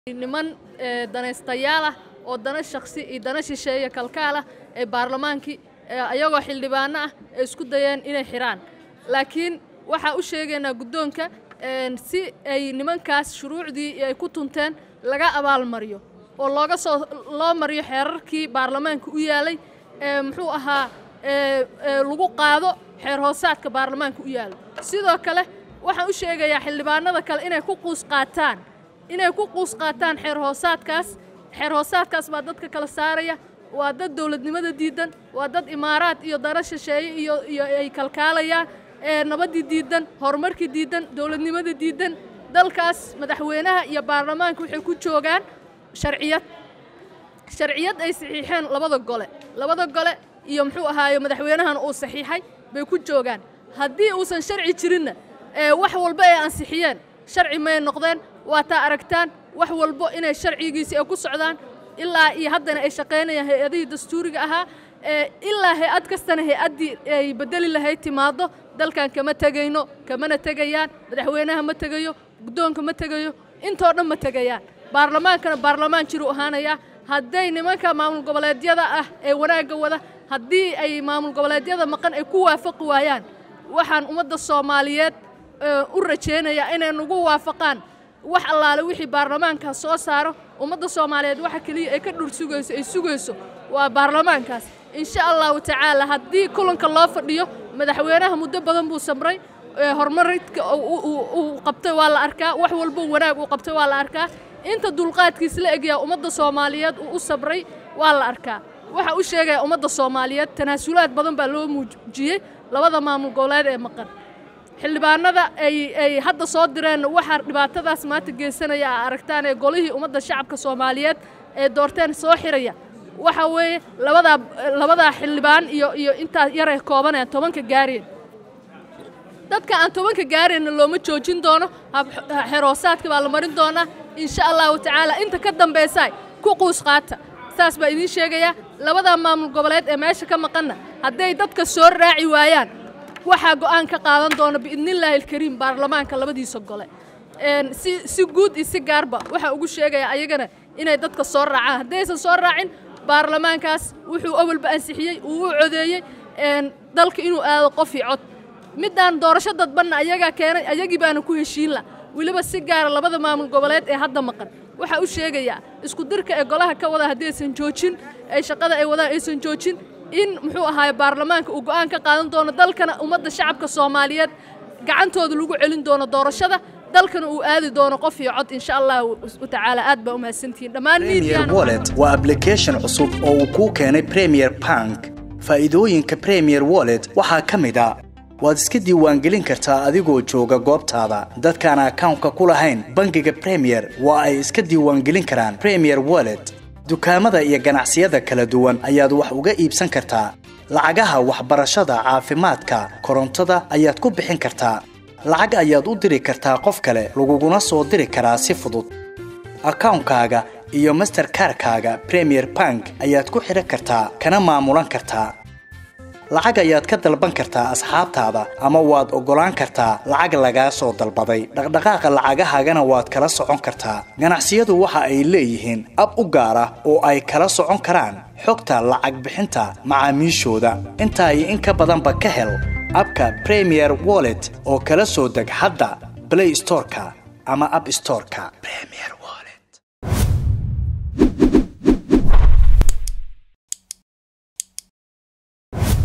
niman danaystayaal ah oo dana shaksi iyo dana shisheeye kalkaal ah ee baarlamaankii ayagoo xildhibaano ah ay isku dayeen inay xidhaan laakiin waxaa u sheegaynaa guddoonka si ay nimankaas shuruucdii ay ku tunteen laga abaalmariyo oo looga soo loo mariyo xeerarkii baarlamaanka u yaalay ee muxuu ahaa lagu qaado xeer hoosaadka baarlamaanka u yaalo sidoo kale waxaan u sheegayaa xildhibaanada kale inay ku quus qaataan inay ku quus qaataan xeer hoosaadkaas xeer hoosaadkaas baa dadka kala saaraya waa dad dowladnimada diidan waa dad imaaraad iyo dana shisheeye iyo iyo ay kalkaalayaan ee nabaddii diidan horumarkii diidan dowladnimada diidan dalkaas madaxweynaha iyo baarlamaanka waxay ku joogaan sharciyad sharciyad ay saxiixeen labada gole labada gole iyo muxuu ahaaye madaxweynahana uu saxiixay bay ku joogaan haddii uusan sharci jirinna ee wax walba ay ansixiyeen sharci may noqdeen waa taa aragtaan wax walbo inay sharcigiisii ay ku socdaan ilaa iyo haddana ay shaqaynayaan hay-adihii dastuuriga ahaa ilaa hay-ad kastana hay-addii ay bedeli lahayd timaado dalkan kama tegayno kamana tegayaan madaxweynaha ma tegayo guddoonka ma tegayo intoo dhan ma tegayaan baarlamaankana baarlamaan jiru ahaanayaa hadday nimanka maamul goboleedyada ah ee wanaagga wada haddii ay maamul goboleedyada maqan ay ku waafaqi waayaan waxaan ummadda soomaaliyeed u rajaynayaa inay nagu waafaqaan wax allaale wixii baarlamaankaas soo saaro ummadda soomaaliyeed waxa keliya ay ka dhur sugayso ay sugayso waa baarlamaankaas insha allahu tacaala haddii kulanka loo fadhiyo madaxweynaha muddo badan buu samray horumaridka uu qabtay waa la arkaa wax walbo wanaag uu qabtay waa la arkaa inta dulqaadkiis la egyaa ummadda soomaaliyeed uu u sabray waa la arkaa waxa u sheegaya ummadda soomaaliyeed tanaasulaad badan baa loo muujiyey labada maamul goboleed ee maqan xildhibaanada ay ay hadda soo direen waxaa dhibaatadaas maanta geysanaya a aragtaan ee golihii ummadda shacabka soomaaliyeed ee doorteen soo xiraya waxa weeye labadaa labadaa xildhibaan iyo iyo intaa yaray koobaneen tobanka gaareen dadka aan tobanka gaareenna looma joojin doono xeroosaadka baa la marin doonaa insha allahu tacaala inta ka dambaysa ku quus qaata saas baa idiin sheegayaa labadaa maamul goboleed ee meesha ka maqanna hadday dadka soo raaci waayaan waxaa go'aan ka qaadan doona biidnillaahi alkariim baarlamaanka labadiisa gole si si guud iyo si gaarba waxaa ugu sheegaya ayagana inay dadka soo raacaan haddaysan soo raacin baarlamaankaas wuxuu awalba ansixiyey uu u codeeyey dalka inuu aado qof iyo cod middaan doorasho dadbanna ayagaa keenay ayagii baana ku heshiin la weliba si gaara labada maamul goboleed ee hadda maqan waxaa u sheegayaa isku dirka ee golaha ka wada haddii aysan joojin ay shaqada ay wadaan aysan joojin in muxuu ahaaye baarlamaanka uu go'aan ka qaadan doono dalkana ummadda shacabka soomaaliyeed gacantooda lagu celin doono doorashada dalkana uu aadi doono qof iyo cod insha allahu tacaala aad baa u mahadsantihiin dhammaan premier wallet waa application cusub oo uu kuu keenay premier bank faa'iidooyinka premier wallet waxaa ka mid a waad iska diiwaangelin kartaa adigoo jooga goobtaada dadkaan akawnka ku lahayn bangiga premier waa ay iska diiwaangelin karaan premier wallet dukaamada iyo ganacsiyada kala duwan ayaad wax uga iibsan kartaa lacagaha waxbarashada caafimaadka korontada ayaad ku bixin kartaa lacag ayaad u diri kartaa qof kale laguguna soo diri karaa si fudud akawnkaaga iyo masterkarkaaga premier bank ayaad ku xidhan kartaa kana maamulan kartaa lacag ayaad ka dalban kartaa asxaabtaada ama waad oggolaan kartaa lacag lagaa soo dalbaday dhaqdhaqaaqa lacagahaagana waad kala socon kartaa ganacsiyadu waxa ay leeyihiin ab u gaar ah oo ay kala socon karaan xogta lacag bixinta macaamiishooda intaa iyo in ka badanba ka hel abka premier wallet oo kala soo deg hadda blay storeka ama ab storeka